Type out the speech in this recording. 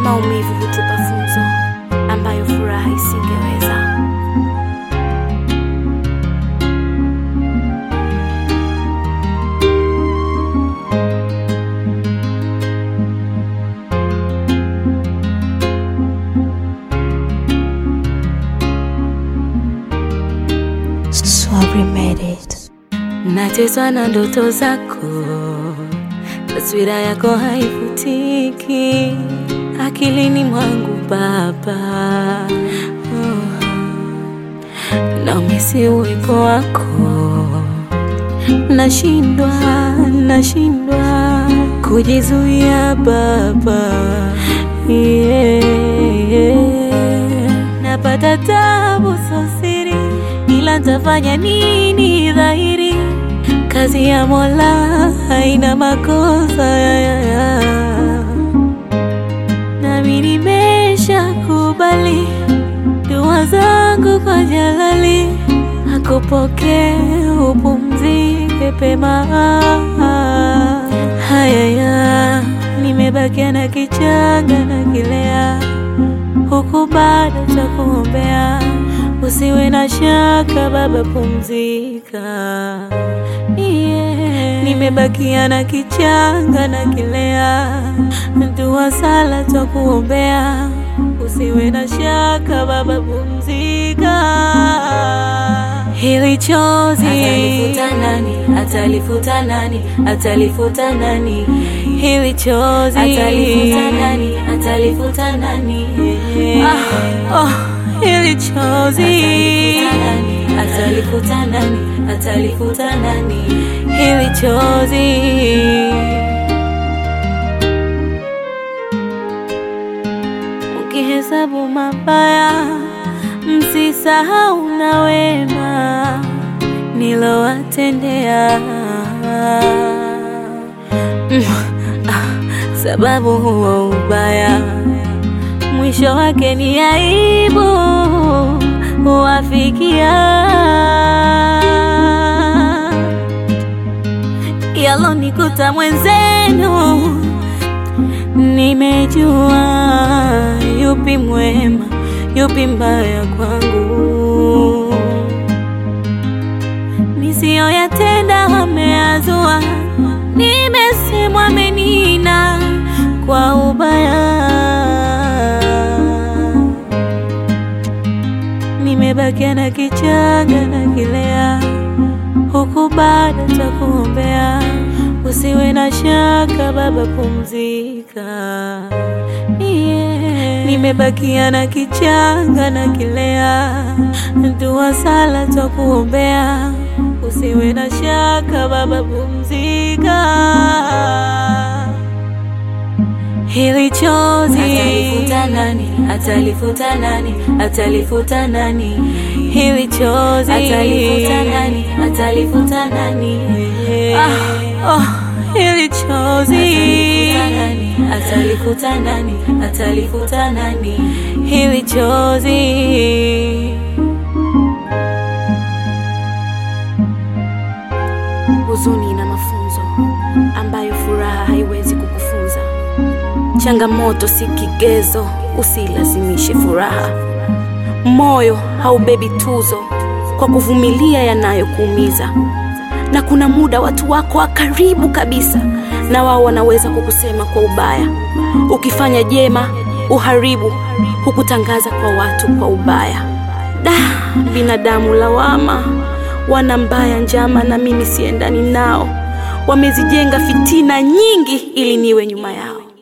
Maumivu hutupa funzo ambayo furaha isingeweza. Sorry made it. Nachezwa na ndoto zako, taswira yako haifutiki akilini mwangu Baba. Oh. Naumisi uwepo wako, nashindwa, nashindwa kujizuia Baba. Yeah. Napata tabu sosiri, ila ntafanya nini dhahiri? Kazi ya Mola haina makosa ya, ya, ya. Nami nimesha kubali dua zangu kwa Jalali, akupokee upumzike pema. Hayaya, nimebakia na kichanga na kilea, huku bado cha kuombea. Usiwe na shaka Baba, pumzika. Yeah. Nimebakia na kichanga na kilea, dua sala cha kuombea. Usiwe na shaka Baba, pumzika. Hili chozi Atalifuta nani? Atalifuta nani? Atalifuta nani? hili chozi Atalifuta nani? Atalifuta nani? Ah, oh, hili chozi Atalifuta nani? Atalifuta nani? hili chozi ukihesabu mabaya msisahau na wema nilowatendea Mm, ah, sababu huo ubaya mwisho wake ni aibu huwafikia yalonikuta mwenzenu nimejua yupi mwema yupi mbaya kwangu nisiyoyatenda wameazua nimesemwa menina kwa ubaya nimebakia na kichanga na kilea huku bado cha kuombea usiwe na shaka baba pumzika yeah. nimebakia na kichanga na kilea dua sala cha kuombea usiwe na shaka baba pumzika hili chozi Atalifuta nani? Atalifuta nani? Atalifuta nani? hili chozi Atalifuta nani? Atalifuta nani? Ah, oh, hili chozi Atalifuta nani? Atalifuta nani? Atalifuta nani? hili chozi huzuni na mafunzo ambayo furaha haiwezi kukufunza changamoto si kigezo usilazimishe furaha moyo haubebi tuzo kwa kuvumilia yanayokuumiza na kuna muda watu wako wa karibu kabisa na wao wanaweza kukusema kwa ubaya ukifanya jema uharibu hukutangaza kwa watu kwa ubaya da binadamu lawama wana mbaya njama na mimi siendani nao wamezijenga fitina nyingi ili niwe nyuma yao